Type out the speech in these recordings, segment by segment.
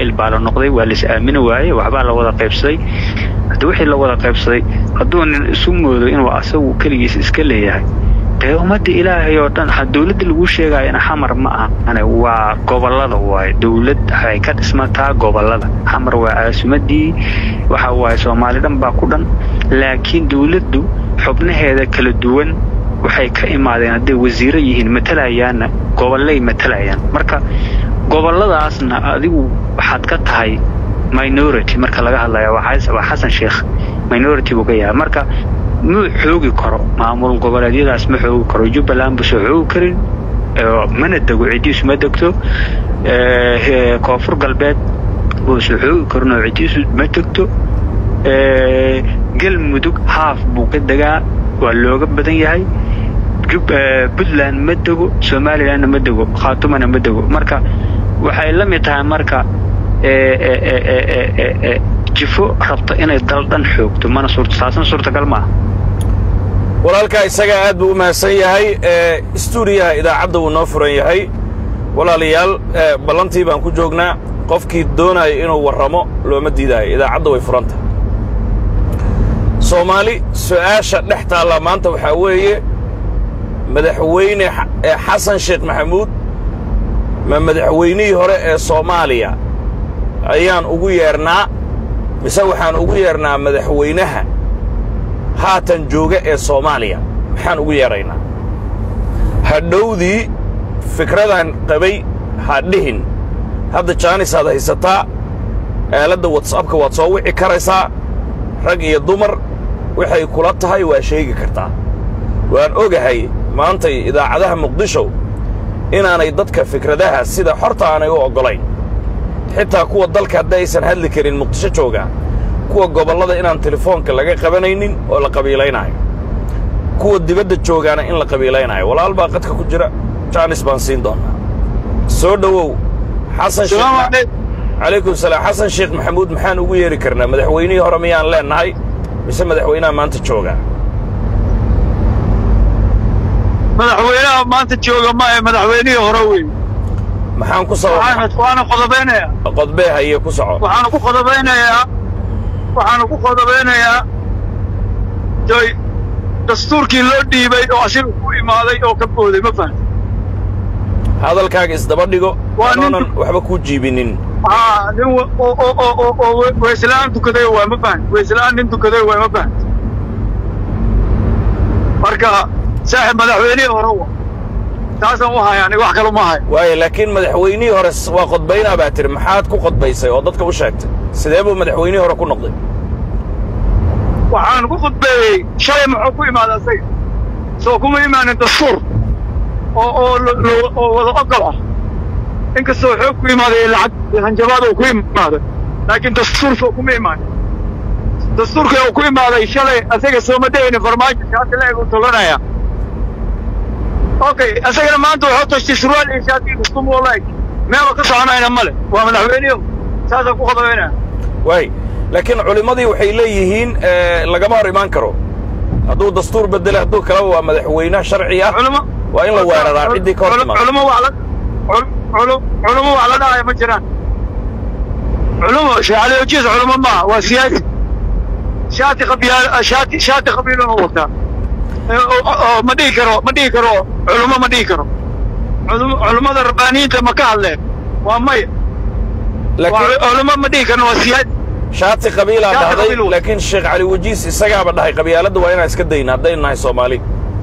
qabaa'il baa la noqday waa lais aamini waayey waxbaa la wada qaybsaday haddi wixii la wada qaybsaday hadduu nin isu moodo inuu asagu keligiis iska leeyahay dee ummadda ilaahay oo dhan dowladda lagu sheegayana xamar ma ahane waa gobollada waaye dowlad waxay ka dhismataa gobollada xamar waa caasimadii waxa waaye soomaali dhan baa ku dhan laakiin dowladdu xubnaheeda kala duwan waxay ka imaadeen hadday wasiiro yihiin matalayaanna gobollay matalayaan marka gobolladaasna adigu waxaad ka tahay minority marka laga hadlaya waa xasan sheekh minority buu ka yahay marka muu xoogi karo maamul goboleedyadaas ma xoogi karo jubbaland busoo xoogi karin mana dego ciddiisu ma degto koonfur galbeed buusoo xoogi karin oo ciddiisu ma degto galmudug haaf buu ka degaa waa looga badan yahay puntland ma dego somalilandna ma dego khaatumana ma dego marka waxay la mid tahay marka jifo rabta inay dal dhan xoogto mana taasna suurtagal maaha walaalkaa isagaa aad buu u mahadsan yahay stuudiyaha idaacadda wuu noo furan yahay walaalayaal ballantii baan ku joognaa qofkii doonaya inuu warramo looma diidaayo idaacadda way furanta soomaali su'aasha dhex taalla maanta waxaa weeye madaxweyne xasan sheekh maxamuud ma madaxweynihii hore ee soomaaliya ayaan ugu yeernaa mise waxaan ugu yeernaa madaxweynaha haatan jooga ee soomaaliya maxaan ugu yeedraynaa hadhowdii fikradan qabay ha dhihin hadda jaanisaad haysataa aaladda watsapka waad soo wici karaysaa rag iyo dumar waxay kula tahay waa sheegi kartaa waan ogahay maantay idaacadaha muqdisho inaanay dadka fikradaha sida xorta aanay u oggolayn xitaa kuwa dalka hadda aysan hadli karin muqdisho joogaa kuwa gobollada inaan telefoonka laga qabanaynin oo la qabiilaynaayo kuwa dibadda joogaana in la qabiilaynaayo walaal baa qadka ku jira jaanis baan siin doonnaa soo dhowow xasan calaykum salaam xasan sheekh maxamuud maxaan ugu yeeri karnaa madaxweynihii hore miyaan leennahay mise madaxweynaha maanta joogaa madaxweynaha maanta jooga ma ee madaxweynihii hore wey maxaan ku sabab waana qodobaynayaa qodbee haye ku soco waxaanu ku qodobaynayaa waxaanu ku qodobaynayaa joy dastuurkii loo dhiibay oo asiga ku imaaday oo ka booday ma fahamti hadalkaaga isdaba dhigo Waa nin- anoonan waxba kuu jiibinin aa nin wa- oo oo oo oo oo we- weyslaan tukaday waa ma fahamti weyslaan nin tukaday waa ma fahamti marka saaxib madaxweynihii hore wa taasaan u haya aniga wax kale ma hayo waayo laakiin madaxweynihii hore s- waa qodbaynaa baa tiri maxaad ku qodbaysay oo dadka u sheegtay sidee buu madaxweynihii hore ku noqday waxaan ku khudbeeyey shalay muxuu ku imaaday asaga soo kuma imaanin dastuur oo oo lo- lo- oo wada ogol ah inkastoo xoog ku imaaday ee lacag iyo hanjabaad uu ku imaaday laakiin dastuur soo kuma imaanin dastuurkii uu ku imaaday shalay asaga sooma daynin farmaajo shaati la eg uu tolanaya okay asagana maanta wuxuu tashtay surwaal iyo shaati iyo kustum wala eg meeloo ka soconayna male waa madaxweynihi saasaan ku khodobaynaya waay laakiin culimmadii waxay leeyihiin eh, lagama hor imaan karo hadduu dastuur bedele hadduu kaleba waa madaxweyne sharci ah culimo waa in la weeraraa ciddii ka hor Cul- timaado culimo wax la cul- cul- culimo wax la dhahaya ma jiraan culimo sheecaliyojiis culimo maaha waa siyaasi shaati qabiyaal shaati shaati qabiiluna wataa Eh, oo- oo ma dhihi karo ma dhihi karo culimo ma dhihi karo Culimo- culimmada rabbaaniyiinta ma ka hadleen waa maya waa laakiin culimo ma dhihi karno waa siyaasi shaati qabiilaa Shaati dhahday qabiil wey. laakiin sheekh cali wajiis isagaaba dhahay qabyaaladda waa inaan iska dayna haddaynu nahay soomaali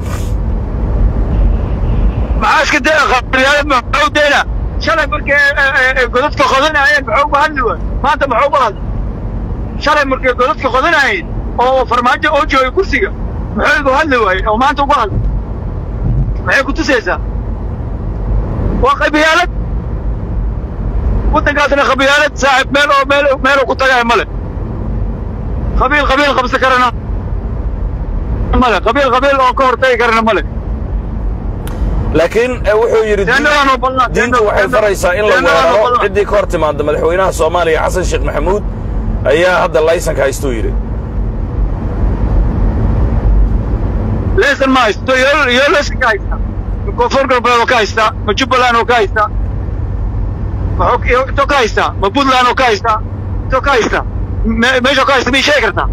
maxaa iska daya qabyaalad maxuu dayna shalay markay eh, eh, eh, godadka qodanayeen maxuu uga hadli waay maanta maxuu uga hadli shalay markay godadka qodanayeen oo farmaajo oo joogay kursiga muxuu uga hadli waaye oo maanta uga hadli maxay ku tusaysaa waa qabyaalad waddankaasna qabyaalad saaxib meel oo meel meeluu ku tagaya male qabiil qabiil qabsan karana male qabiil qabiil oo ka hortagi karana male laakiin eh, wuxuu yidhi diin- Teendhadaan oo ballan- diinta teendhadaan- waxay faraysaa in la teendhadaan oo weeraro ballan. ciddii ka hor timaada madaxweynaha soomaaliya xasan sheekh maxamuud ayaa hadda laysanka haystuu yidhi leesan ma haysto iyo iyo leesan ka haysta ma koonfur galbeed oo ka haysta ma jubbaland oo ka haysta maxuu intoo ka haystaa ma puntland oo ka haystaa intoo ka haystaa me- meeshoo ka haysta miyay sheegi kartaa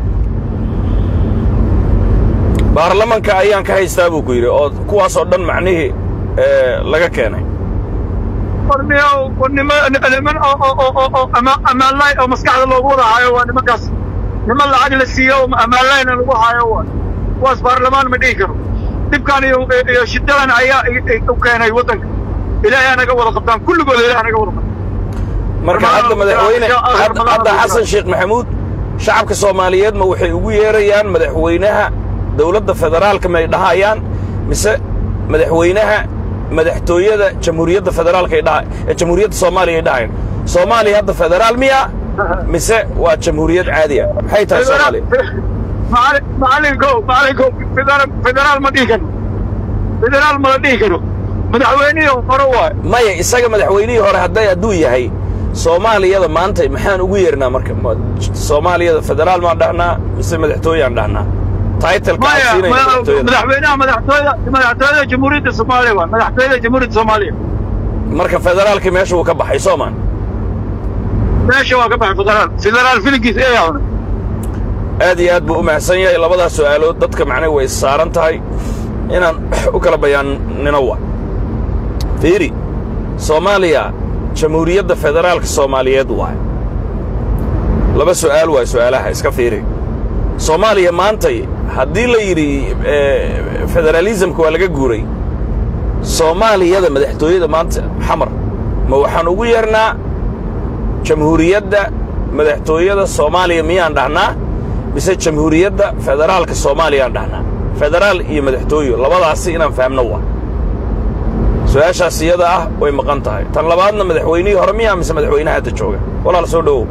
baarlamanka ayaan ka haystaa buu ku yidhi oo kuwaasoo dhan macnihii ee, laga keenay warniyo nima niman oo oo oo oo oo ama amaanlayn oo maskaxda loogu wada haayo waa nimankaas niman lacag la siiyo oo amaanlayna lagu haayo waa kuwaas baarlamaan ma dhihi karo dhibkan iyo iyo shidadan ayaa i- i- u keenay waddanka ilaahay anaga wada qabtaan kulligood ilaahay anaga wada qabtaan marka Ramadan hadda oo madaxweyne kale, hadda Ramadan hadda oo kale. xasan sheekh maxamuud shacabka soomaaliyeed ma waxay ugu yeerayaan madaxweynaha dowladda federaalka may dhahayaan mise madaxweynaha madaxtooyada jamhuuriyadda federaalka ay dhaha ee jamhuuriyadda soomaaliya ay dhahayaan soomaaliya hadda federaal miya mise waa jamhuuriyad caadi ah maxay tahay soomaaliya macalin macalinko macalinko federaal federaal ma dhihi karo federaal ma la dhihi karo madaxweynihii hore waayo maya isaga madaxweynihii hore hadday hadduu yahay soomaaliyada maanta maxaan ugu yeernaa marka Ma- soomaaliyada federaal maan dhahnaa mise madaxtooyaan dhahnaa titleka aan maya siinayna ma- madaxtooyada madaxweynaha madaxtooyada madaxtooyada jamhuuriyadda soomaaliya waa madaxtooyada jamhuuriyadda soomaaliya marka federaalkii meesha wuu ka baxay soomaan meesha waa ka baxay federaal federaal filinkiis ee yaawna aad iyo aad buu u mahadsan yahay labadaas su'aalood dadka macnaha way saaran tahay inaan u kala bayaannino wa fiiri soomaaliya jamhuuriyadda federaalka soomaaliyeed waay laba su'aal waay su'aalaha iska fiiri soomaaliya maantay haddii la yidhi eh, federaalismka waa laga guuray soomaaliyada madaxtooyada maanta xamar ma waxaan ugu yeernaa jamhuuriyadda madaxtooyada soomaaliya miyaan dhahnaa mise jamhuuriyadda federaalka soomaaliyaan dhahnaa federaal iyo madaxtooyo labadaasi inaan fahamno waa su-aashaas iyada ah way maqan tahay tan labaadna madaxweynihii hore miyaa mise madaxweynaha hadda jooga walaal soo dhowow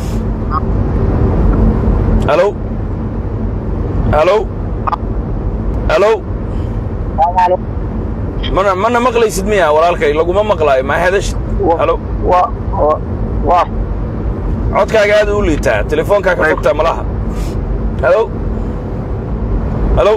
halow halow halow mana mana maqlaysid miya walaalkay laguma maqlaayo ma hadashid halo waa waa codkaaga aad u liitaa telefoonkaa ka fogtaa malaha halo halo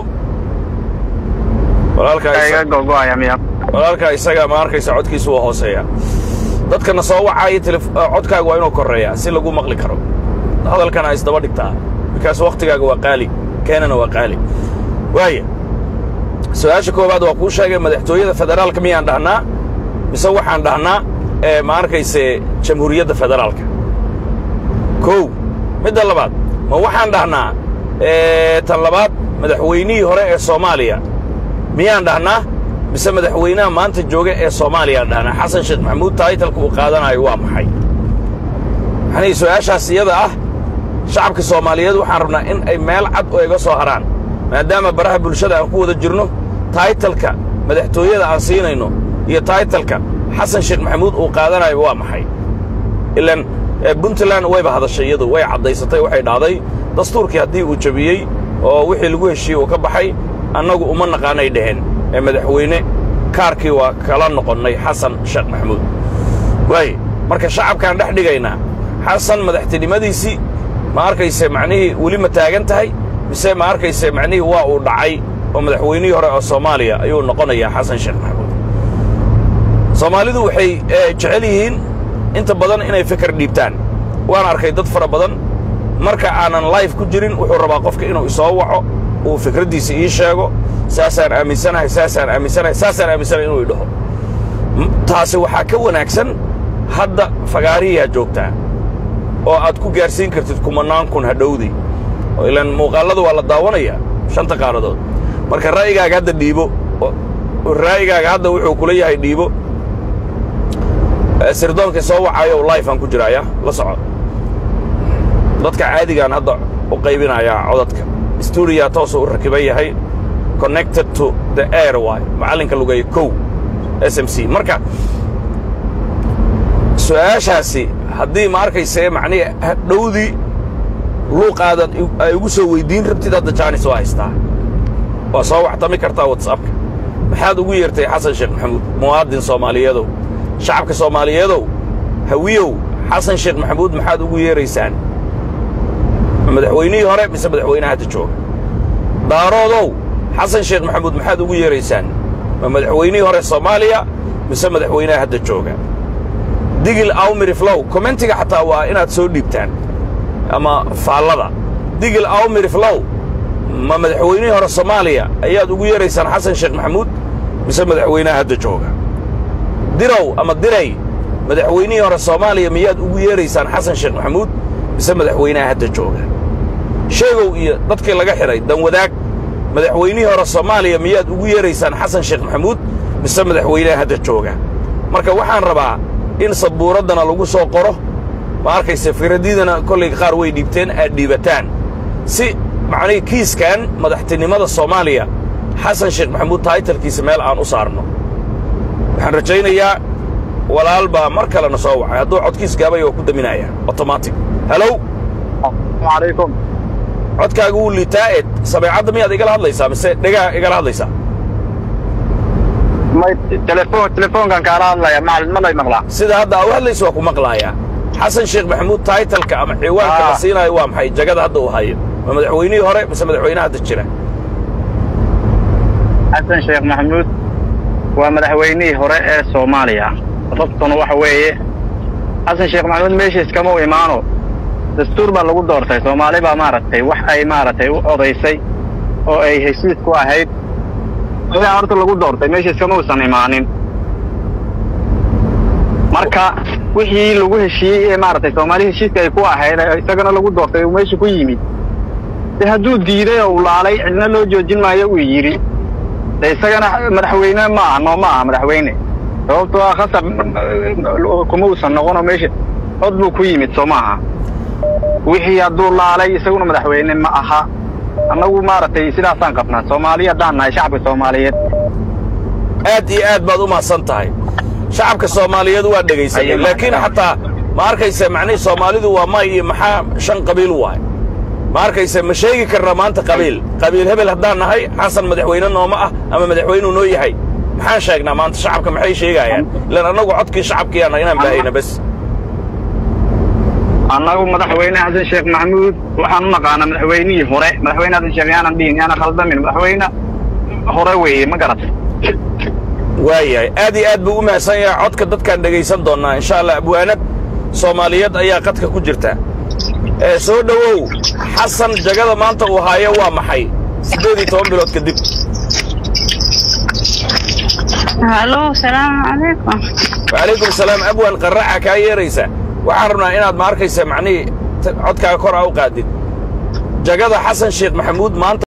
walaalkaa isa- gogoaya miya walaalkaa isaga ma arkaysa codkiisu waa hooseeya dadkana soo wacaya telef- ah, codkaaga waa inuu korreeyaa si lagu maqli karo hadalkana isdaba dhigtaa bikaas wakhtigaaga waa qaali keenana waa qaali waaya su-aasha koowaad waa kuu sheegay madaxtooyada federaalka miyaan dhahnaa mise waxaan dhahnaa ee ma arkayse jamhuuriyadda federaalka kow midda labaad ma waxaan dhahnaa ee, tan labaad madaxweynihii hore ee soomaaliya miyaan dhahnaa mise madaxweynaha maanta jooga ee soomaaliyaan dhahnaa xasan sheekh maxamuud taytalka uu qaadanayo waa maxay maxanii su-aashaas iyada ah shacabka soomaaliyeed waxaan rabnaa in ay meel cad oo iga soo haraan maadaama baraha bulshada aan ku wada jirno taytalka madaxtooyada aan siinayno iyo taytalka xasan sheekh maxamuud uu qaadanayo waa maxay ilan eh, puntland wayba hadashay iyadu way caddaysatay waxay dhahday dastuurkii haddii uu jebiyey oo wixii lagu heshiiyey uu ka baxay annagu uma naqaanay dheheen ee madaxweyne kaarkii waa kala noqonnay xasan sheekh maxamuud waaye marka shacabkaan dhex dhigaynaa xasan madaxtinimadiisii ma arkayse macnihii weli ma taagan tahay mise ma arkayse macnihii waa uu dhacay oo madaxweynihii hore oo soomaaliya ayuu noqonayaa xasan sheekh maxamuud soomaalidu waxay eh, jecel yihiin inta badan inay fikir dhiibtaan waan arkay dad fara badan marka aanan life ku jirin wuxuu rabaa qofka inuu isoo waco uu fikraddiisa ii sheego saasaan aaminsanahay saasaan aaminsanahay saasaan aaminsanahay inuu idhaho M- taasi waxaa ka wanaagsan hadda fagaariyaa joogtaa oo aad ku gaarsiin kartid kumannaan kun hadhowdii oo ilaan muuqaallada waa la daawanayaa shanta qaaradood marka ra'yigaaga hadda dhiibo oo- ra'yigaaga hadda wuxuu kula yahay dhiibo Eh, sirdoonka soo wacayo life aan ku jiraaya la soco dadka caadigaan hadda u qaybinayaa codadka stuudiyaa toosuu u rakiban yahay connected to the air waay macallinka lugeeya kow s m c marka su-aashaasi haddii ma arkayse macnihi dhowdii luuqaadan i- ay ugu soo weyddiin rabtid hadda jaanis waa haystaa waa soo waxtami kartaa whatsappka maxaad ugu yeertay xasan sheekh maxamuud muwaadin soomaaliyeedow shacabka soomaaliyeedow hawiyow xasan sheekh maxamuud maxaad ugu yeeraysaan ma madaxweynihii hore mise madaxweynaha hadda jooga daaroodow xasan sheekh maxamuud maxaad ugu yeeraysaan ma madaxweynihii hore soomaaliya mise madaxweynaha hadda jooga digil awmiri flow commentiga xataa waa inaad soo dhiibtaan ama faallada digil awmiri flow ma madaxweynihii hore soomaaliya ayaad ugu yeeraysaan xasan sheekh maxamuud mise madaxweynaha hadda jooga dirow ama diray madaxweynihii hore soomaaliya miyaad ugu yeeraysaan xasan sheekh maxamuud mise madaxweynaha hadda jooga sheegow iyo dadkii laga xidhay danwadaag madaxweynihii hore soomaaliya miyaad ugu yeeraysaan xasan sheekh maxamuud mise madaxweynaha hadda jooga marka waxaan rabaa in sabuuraddana lagu soo qoro ma arkayse firadidana kollay qaar way dhiibteen aad dhiibataan si macnihii kiiskan madaxtinimada soomaaliya xasan sheekh maxamuud taytalkiisa meel aan u saarno waxaan rajaynayaa walaal baa mar kalena soo wacay hadduu codkiis gaabay waa ku daminaya automatic halow calaykum codkaaga wuu liitaa eed sabeecadda miyaad igala hadlaysaa mise dhegaa igala hadlaysaa may telefoon telefoonkan kaala hadlaya macalin ma lay maqlaa sida hadda aa u hadlaysa waa ku maqlaayaa xasan sheekh maxamuud taytalka ama ciwaanka la Ah. siinaayo waa maxay jagada hadda uu hayo ma madaxweynihii hore mise madaxweynaha hadda jira xasan sheekh maxamuud waa madaxweynihii hore ee soomaaliya sababtuna waxa weeye xasan sheekh maxamuud meeshiis kama u imaano dastuur baa lagu doortay soomaali baa maaragtay wax ay maaragtay u odaysay oo ay heshiis ku ahayd ayaa horta lagu doortay meeshiis kama uusan imaanin marka wixii lagu heshiiyey ee maaragtay soomaali heshiiska ay ku ahayd ee isagana lagu doortay uu meesha ku yimid de hadduu diiday oo uu laalay cidna loo joojin maayo uu yidhi de isagana madaxweyne ma aha noo ma aha madaxweyne sababtoo ah khasab kuma uusan noqonoo meesha cod buu ku yimid soo maaha wixii hadduu laalay isaguna madaxweyne ma aha annagu maaragtay sidaasaan qabnaa soomaaliya haddaan nahay shacabka soomaaliyeed aad iyo aad baad u mahadsan tahay shacabka soomaaliyeed waa dhegaysanay Ayay laakiin mahadsan. xataa ma arkaysa macnihii soomaalidu waa may iyo maxaa shan qabiil waay ma arkaysa ma sheegi karna maanta qabiil qabiil hebel haddaan nahay xasan madaxweyne nooma ah ama madaxweynuu noo yahay maxaan sheegnaa maanta shacabka maxay sheegayaan ilaan annagu codkii shacabkiyaana inaan baahayna bes annagu madaxweyne xasan sheekh maxamuud waxaan u naqaanaa madaxweynihii hore madaxweyne xasan sheekh yaanan dhihin yaanan khaldamin madaxweyne hore weeye ma garatay waayahay aad iyo aad buu u mahadsan yahay codka dadkaan dhegaysan doonnaa insha allah abwaanad soomaaliyeed ayaa qadka ku jirta ee soo dhowow xasan jagada maanta uu haayo waa maxay siddeed iyo toban bilood kadib halo salaamu calaykum wacalaykum salaam abwan qarraca kaa yeeraysa waxaan rabnaa inaad ma arkaysa macnihii t- codkaaga kor a u qaadid jagada xasan sheekh maxamuud maanta